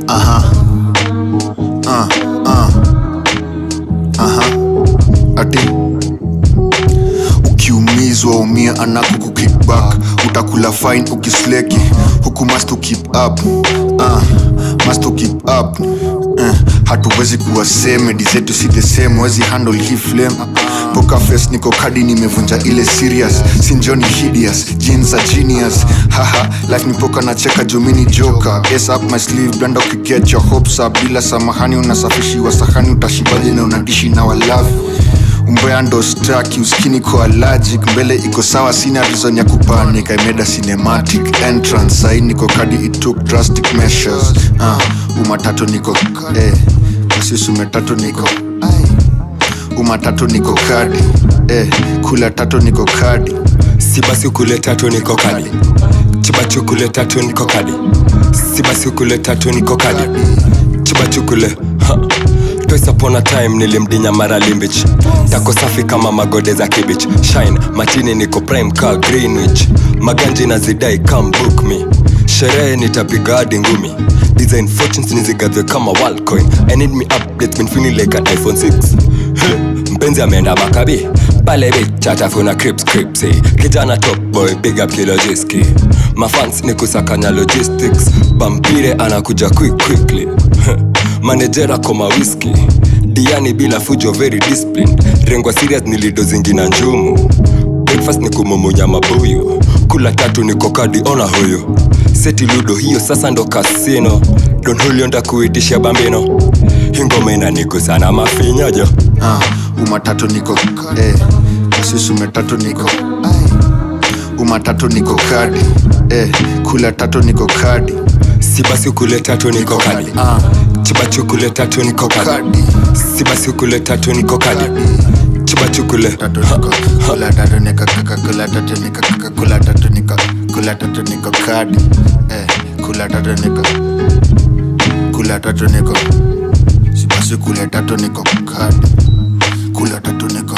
Aha. Uh, uh. Aha. Ati ukiumizwa umia anakuku kickback utakula fine ukisleki huku must to keep up uh, must to keep up uh, hatuwezi kuwa same medi zetu si the same wezi handle hii flame poker face niko kadi nimevunja ile serious sinjoni hideous jeans are genius haha life ni poker na cheka jumini joka ace up my sleeve blanda ukiget your hopes up bila samahani unasafishiwa sahani utashibaje na unadishi na walavi umbea ndo staki uskini ko allergic mbele iko sawa sina reason ya kupanic i made a cinematic entrance sai niko kadi it took drastic measures uh, umatatu niko eh, kasisi umetatu niko ai umatatu niko kadi eh, kula tatu niko kadi si basi ukule tatu niko kadi chibachu tatu niko kadi si basi ukule tatu niko kadi chibachu kule ha. Twice upon a time nilimdinya mara limbich tako safi kama magode za kibich shine matini niko prime ka greenwich maganji na zidai come book me sherehe nitapiga hadi ngumi design fortunes nizigadhe kama walcoin i need me updates been feeling like an iphone 6 Huh, mpenzi ameenda makabi pale bich atafuna crips crips eh. kijana top boy big up kilojiski mafans ni kusakanya logistics bampire anakuja quick quickly Huh, manejera koma whisky diani bila fujo very disciplined rengwa serious nilido zingina njumu breakfast ni kumumunya mabuyu kula tatu niko kadi ona huyu seti ludo hiyo sasa ndo kasino don hulio ndakuitisha bambino hingoma inanigusana mafinyajo uh, umatatu niko eh, kasisi umetatu niko ai umatatu niko kadi eh, kula tatu niko kadi si basi ukule tatu niko kadi uh, chibachu kule tatu niko kadi kadi si basi ukule tatu niko kadi chibachu kule tatu niko kula tatu niko kaka kula tatu niko kaka kula tatu niko kula tatu niko kadi eh, kula tatu niko kula tatu niko si basi kula tatu niko kadi kula tatu niko